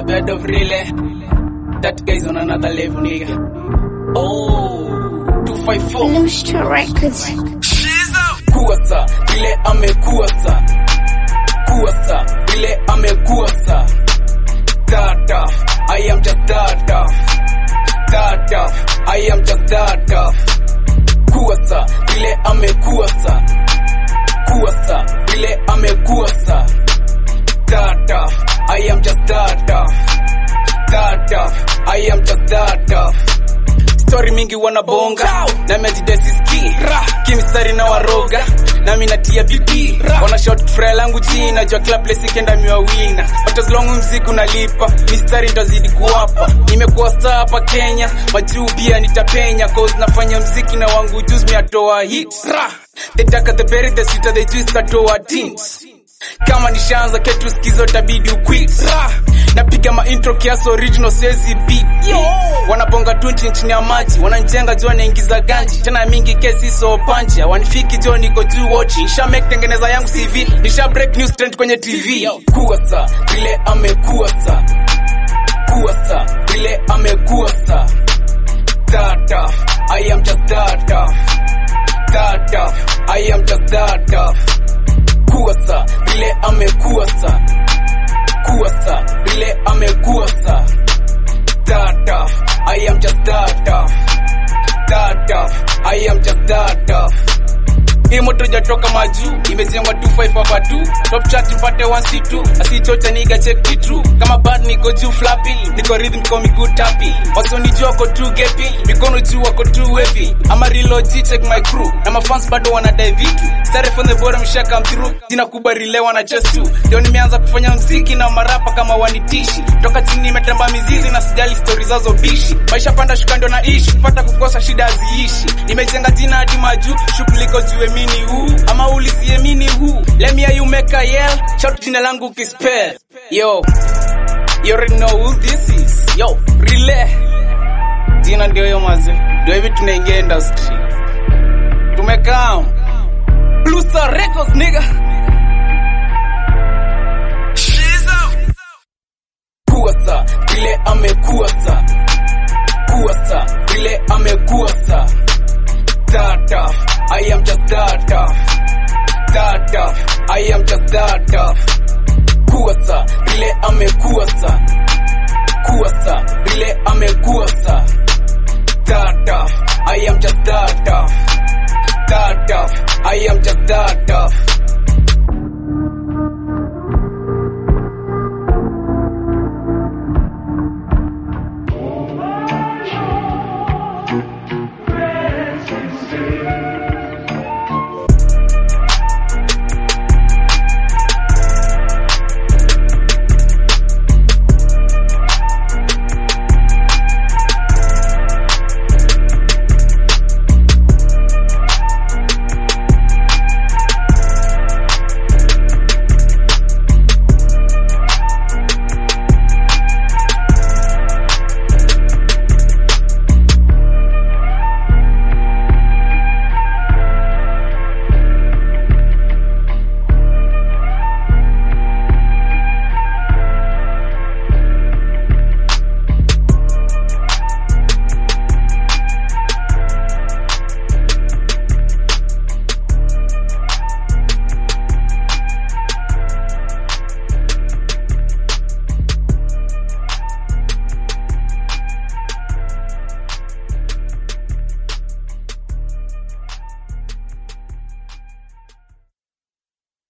bed of relay. That guy's on another level, nigga. Oh, 254. Lustra Records. kuasa vile amekuasa kuasa vile amekuasa data I am just data data I am just data kuasa vile amekuasa kuasa vile amekuasa data I am just data data I am just data story mingi wanabonga nami ajidesiski kimstari na waroga nami natia bidii wana shot fry langu chini najua kila place ikenda miwa wina but as long mziki unalipa mistari ndazidi kuwapa nimekuwa star hapa Kenya majuu pia nitapenya cause nafanya mziki na wangu juzi miatoa hits Ra! they taka the berry the sweeter they twist atoa teams kama nishaanza ketu skizo tabidi uquit Ra! napiga maintro kiasi original siwezi beat wanabonga tu nchi chini ya maji wananjenga jua naingiza ganji tena mingi kesi so panchi wanifiki jo niko juu watch nisha make tengeneza yangu CV nisha break news trend kwenye TV kuasa vile amekuasa kuasa vile amekuasa data I am just data data I am just data kuasa vile amekuasa kuasa vile amekuasa data I am just data data I am just data hii moto jatoka majuu imejengwa 25 hapa tu top chat mpate 1c2 asichocha niga check it true kama bad niko juu flappy niko rhythm niko miguu tapi wasonijua wako tu gepi mikono juu wako tu heavy ama reload G, check my crew na mafans bado wanadai vitu stare from the bottom sha come through jina kubwa rile wana chest tu ndio nimeanza kufanya mziki na marapa kama wanitishi toka chini nimetamba mizizi na sijali stories zazo bishi maisha panda shuka ndio naishi kupata kukosa shida haziishi nimejenga jina hadi majuu shughuli iko juu emini huu ama ulisiemini huu let me hear you make a yell shout jina langu kispell yo you already know who this is yo relay jina ndio hiyo maze ndio hivi tunaingia industry tumekaa Blue Star Records nigga kuasa vile amekuasa kuasa vile amekuasa data I am just data data I am just data kuasa vile amekuasa kuasa vile amekuasa data I am just data data I am just data